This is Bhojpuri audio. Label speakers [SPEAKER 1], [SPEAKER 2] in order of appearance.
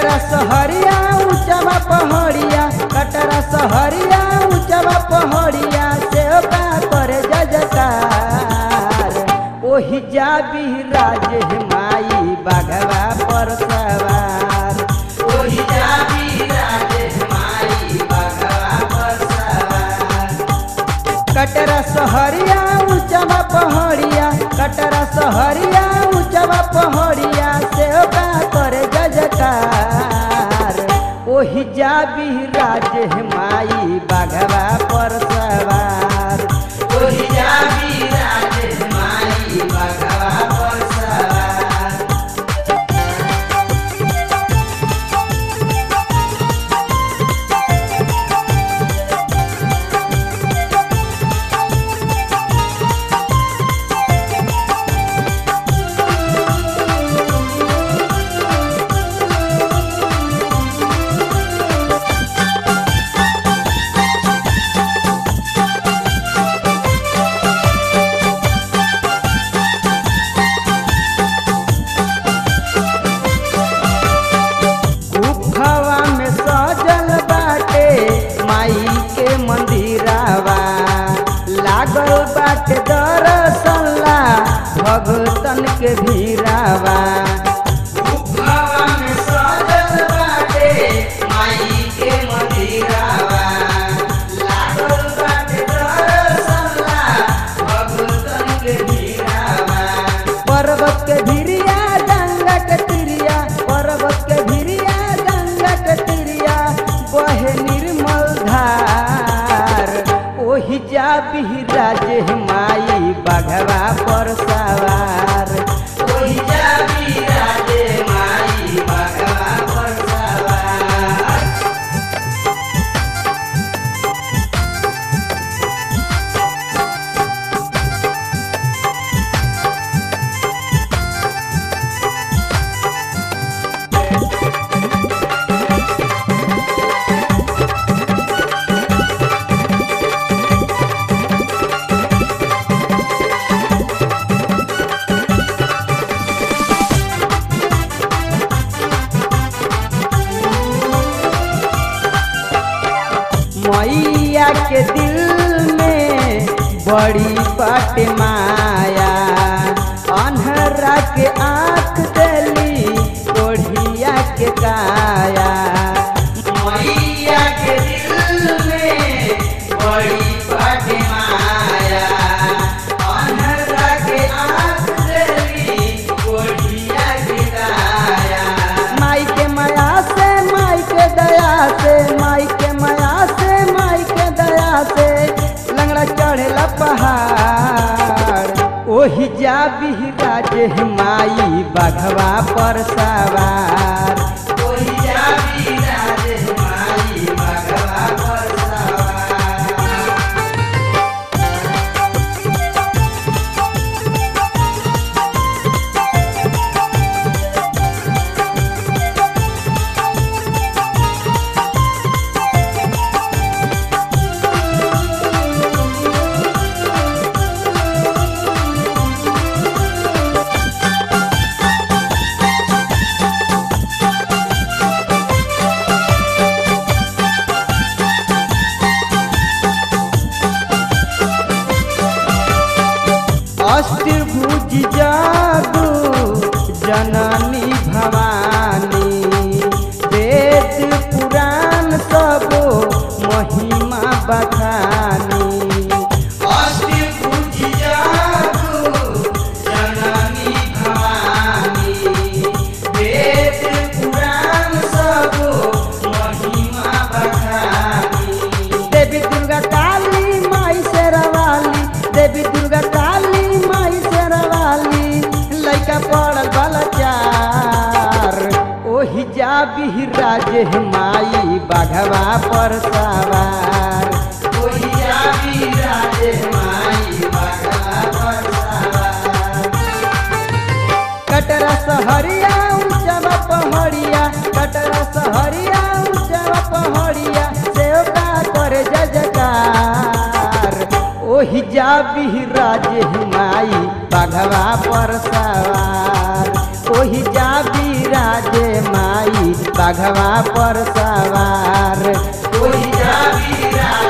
[SPEAKER 1] कटरा सहरिया ऊंचवा पहाड़िया कटरा सहरिया ऊंचवा पहाड़िया से का करे जजकार ओही जा राज माई बाघवा पर सवार ओही जा राज माई बाघवा पर सवार कटरा सहरिया ऊंचवा पहाड़िया कटरा सहरिया ऊंचवा पहाड़िया से का करे जजकार ओही जा राज माई बाघवा पर सवार ओही जा राज माई बाघवा पर सवार गुफावा में सजल बाटे माई के मंदिरावा लागल बाटे दरसल्ला भगतन के भीरावा गुफावा में सजल बाटे माई के मंदिरावा लागल बाटे दरसल्ला भगतन के भीरावा पर्वत के भिरिया गंगा के तिरिया पर्वत के भिरिया गंगा के तिरिया बहे निर्मल धार ओही जा बिहराज माई बाघवा पर सवार ओही जा बिहराज माई बाघवा पर सवार मैया के दिल में बड़ी पट माया अन्हरा के आँख देली कोढ़िया के काया मैया के दिल में बड़ी पट माया अन्हरा के आँख देली कोढ़िया के काया माई के माया से माई के दया से माई के माया से माई के दया से लंगड़ा चढ़ेला पहाड़ ओही जा बिहराज माई बाघवा पर सवार ओही जा बिहराज माई बाघवा पर सवार अष्टभुज जादू जननी भवानी वेद पुराण सब महिमा बखानी अष्टभुज जादू जननी भवानी वेद पुराण सब महिमा बखानी देवी दुर्गा काली माई शेरवाली देवी दुर्गा काली माई शेरवाली लइका पड़ल बलचार ओही जा बिहराज माई बाघवा पर सवार ओही जा बिहराज माई बाघवा पर सवार कटरा सहरिया ऊंचवा पहाड़िया कटरा सहरिया ऊंचवा पहाड़िया सेवका करे जजकार ओही जा बिहराज माई बाघवा पर सवार ओही जा बिराजे माई बाघवा पर सवार ओही जा बिराजे